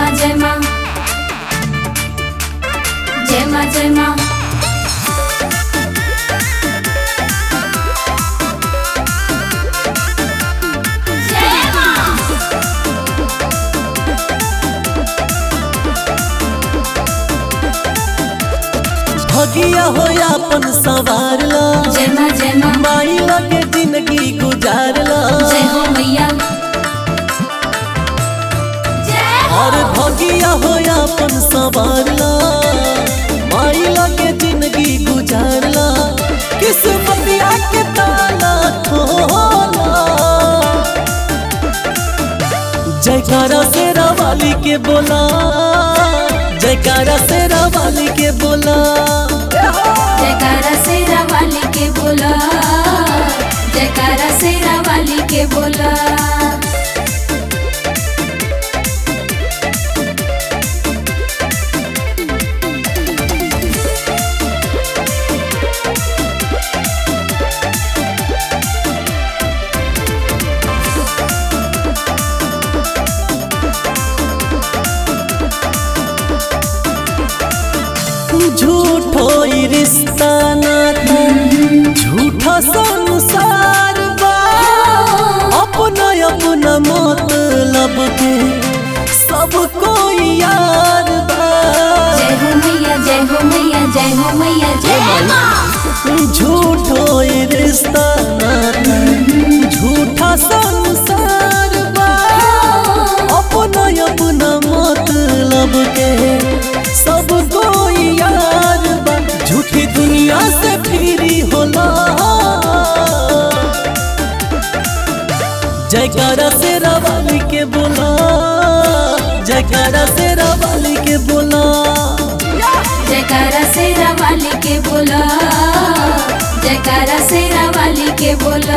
मा जय मा जय मा जय मा जय मा भगिया हो अपन सवार ला जय मा जय मा माई लगे जिंदगी गुजार ला जय हो मैया जय हो और भगिया हो अपन सवार ला माई लगे जिंदगी गुजार ला किस्मतिया के ताला खोला जयकारा से वाली के बोला जयकारा से वाली के बोला जयकारा सेरा वाली के बोला जयकारा सेरा वाली के बोला झूठो ई रिश्ता नाता झूठा संसार बा अपना अपना मतलब के सब कोई यार बा जय हो मैया जय हो मैया जय हो मैया जय माँ झूठो ई रिश्ता नाता झूठा संसार बा अपना अपना मतलब के सब कोई यार बा झूठी दुनिया से फिरी होला जयकारा से वाली के बोला जयकारा से वाली के बोला जयकारा सेरा वाली के बोला जयकारा सेरा वाली के बोला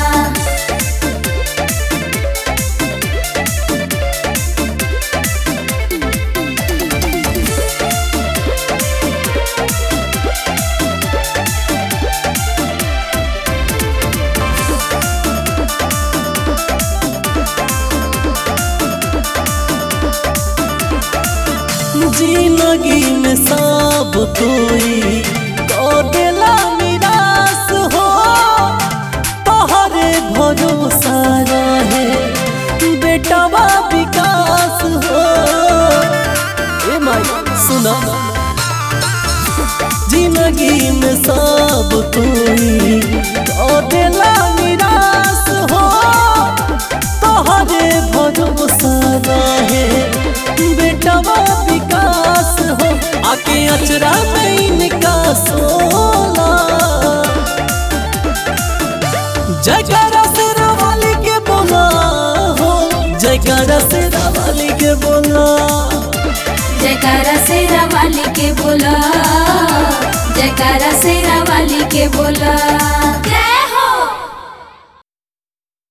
जिंदगी में सब कोई को देला निराश हो तोहरे भरोसा रहे बेटवा विकास हो ए माई सुना जिंदगी में सब कोई को देला निराश हो तोहरे भरोसा रहे बेटवा विकास हो आके अचरा में इनका सोला जयकारा से वाली के बोला हो जयकारा से वाली के बोला जयकारा सेरा